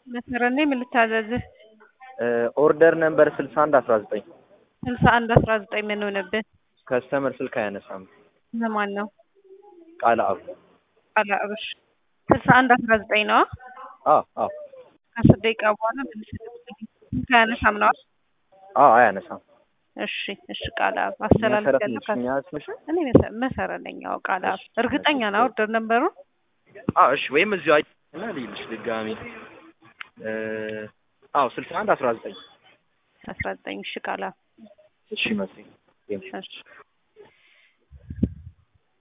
መስመር ነኝ። ምን ልታዘዝህ? ኦርደር ነምበር ስልሳ አንድ አስራ ዘጠኝ ስልሳ አንድ አስራ ዘጠኝ ምን ሆነብህ? ከስተመር ስልክ አያነሳም። ለማን ነው? ቃል አብ ቃል አብሽ ስልሳ አንድ አስራ ዘጠኝ ነው። አዎ አዎ ከአስር ደቂቃ በኋላ መልስ ስልክ አያነሳም ነው። አዎ አያነሳም። እሺ እሺ ቃል አብ አስተላልፍ መሰረት ያለው ነች እኛ ስምሽ? እኔ መሰ- መሰረት ነኝ። አዎ ቃል አብ እርግጠኛ ነው ኦርደር ነበሩ አዎ እሺ። ወይም እዚሁ አይና ልይልሽ ድጋሚ እ አዎ ስልሳ አንድ አስራ ዘጠኝ አስራ ዘጠኝ እሺ ቃል አብ እሺ መስሎኝ እሺ